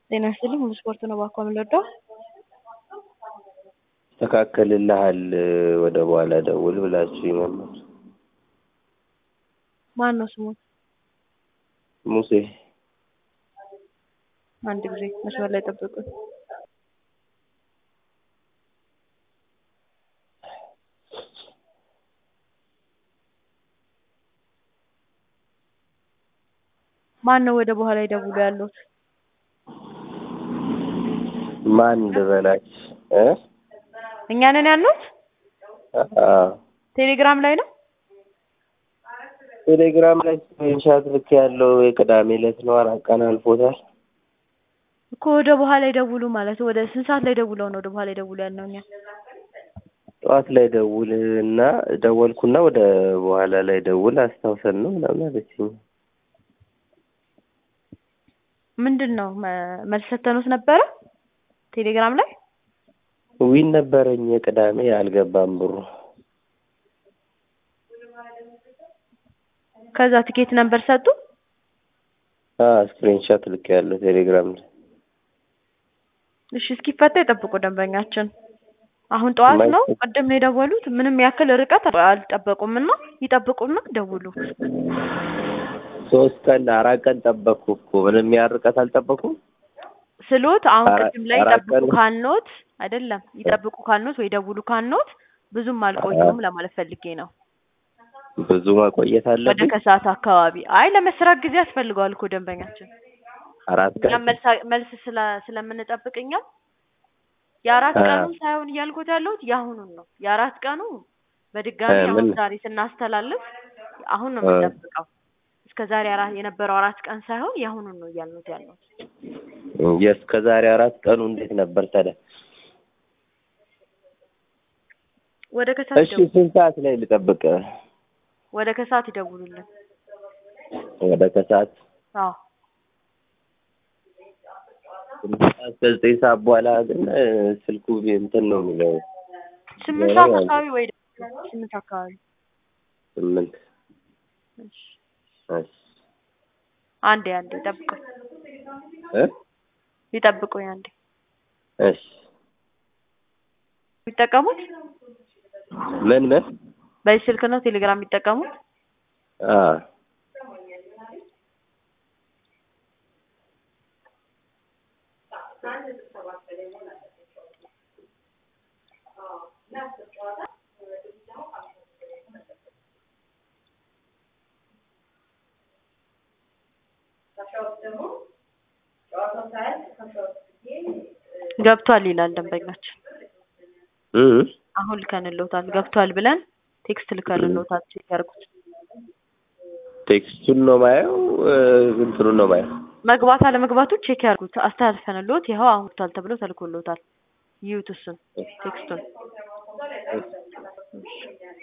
ጤና ይስጥልኝ ሙሉ ስፖርት ነው ባኮ የምንወደው ይስተካከልልሃል ወደ በኋላ ደውል ብላችሁኝ ነበር። ማን ነው ስሙ? ሙሴ አንድ ጊዜ መስመር ላይ ጠብቁኝ። ማን ነው ወደ በኋላ ይደውሉ ያሉት? ማን ልበላች እ እኛ ነን ያሉት? አዎ ቴሌግራም ላይ ነው። ቴሌግራም ላይ ስክሪንሻት ልክ ያለው የቅዳሜ ዕለት ነው። አራት ቀን አልፎታል። እኮ ወደ በኋላ ይደውሉ ማለት ወደ ስንት ሰዓት ላይ ደውለው ነው ወደ በኋላ ይደውሉ ያልነው እኛ? ጠዋት ላይ ደውል እና ደወልኩና ወደ በኋላ ላይ ደውል አስታውሰን ነው ምናምን አለችኝ። ምንድን ነው መ- መልስ ሰተኑት ነበረ ቴሌግራም ላይ ዊን ነበረኝ የቅዳሜ አልገባም ብሩ። ከዛ ትኬት ነምበር ሰጡ። ስክሪንሻት ልክ ያለው ቴሌግራም ላይ እሺ እስኪፈታ ይጠብቁ ደንበኛችን። አሁን ጠዋት ነው ቅድም ነው የደወሉት። ምንም ያክል ርቀት አልጠበቁም እና ይጠብቁና ደውሉ። ሶስት ቀን አራት ቀን ጠበቅኩ እኮ ምንም ያህል ርቀት አልጠበኩም። ስሎት አሁን አራ- ቅድም ላይ አራት ይጠብቁ ቀን- ካልኖት አይደለም ይጠብቁ ካልኖት ወይ ደውሉ ካልኖት ብዙም አልቆዩም ለማለት ፈልጌ ነው። ብዙ መቆየት ወደ አለብኝ። ከሰዓት አካባቢ አይ ለመስራት ጊዜ ያስፈልገዋል እኮ ደንበኛችን። አራት ቀን እኛም መልሳ- መልስ ስለ- ስለምንጠብቅ እኛም የአራት አ- ቀኑን ሳይሆን እያልኩት ያለሁት የአሁኑን ነው። የአራት ቀኑ በድጋሚ እ አሁን ምን- ዛሬ ስናስተላልፍ አሁን ነው እ የምንጠብቀው። እስከ ዛሬ አራ- የነበረው አራት ቀን ሳይሆን የአሁኑን ነው እያልኑት ያለሁት። የእስከ ዛሬ አራት ቀኑ እንዴት ነበር ታዲያ? ወደ ከሰዓት እሺ ይደውሉ ስንት ሰዓት ላይ ልጠብቅ? ወደ ከሰዓት ይደውሉልን። ወደ ከሰዓት አዎ እስከ ዘጠኝ ሰዓት በኋላ ግን እ፣ ስልኩ እንትን ነው የሚለው ስምንት ዜሮ ሰዓት ያለው አካባቢ ወይ ደግሞ ስምንት አካባቢ ስምንት እሺ። እሺ አንዴ አንዴ ይጠብቁኝ እ ይጠብቁኝ አንዴ እሺ የሚጠቀሙት ምን ምን በዚህ ስልክ ነው ቴሌግራም የሚጠቀሙት? አ ገብቷል ይላል ደንበኛችን። እ አሁን ልከንልዎታል ገብቷል ብለን ቴክስት ልከንልዎታል። ቼክ ያድርጉት። ቴክስቱን ነው ማየው እ፣ እንትኑን ነው ማየው። መግባት አለመግባቱ ቼክ ያድርጉት። አስተላልፈንልዎት ይኸው አሁን ገብቷል ተብሎ ተልኮልዎታል። ይዩት እሱን ቴክስቱን።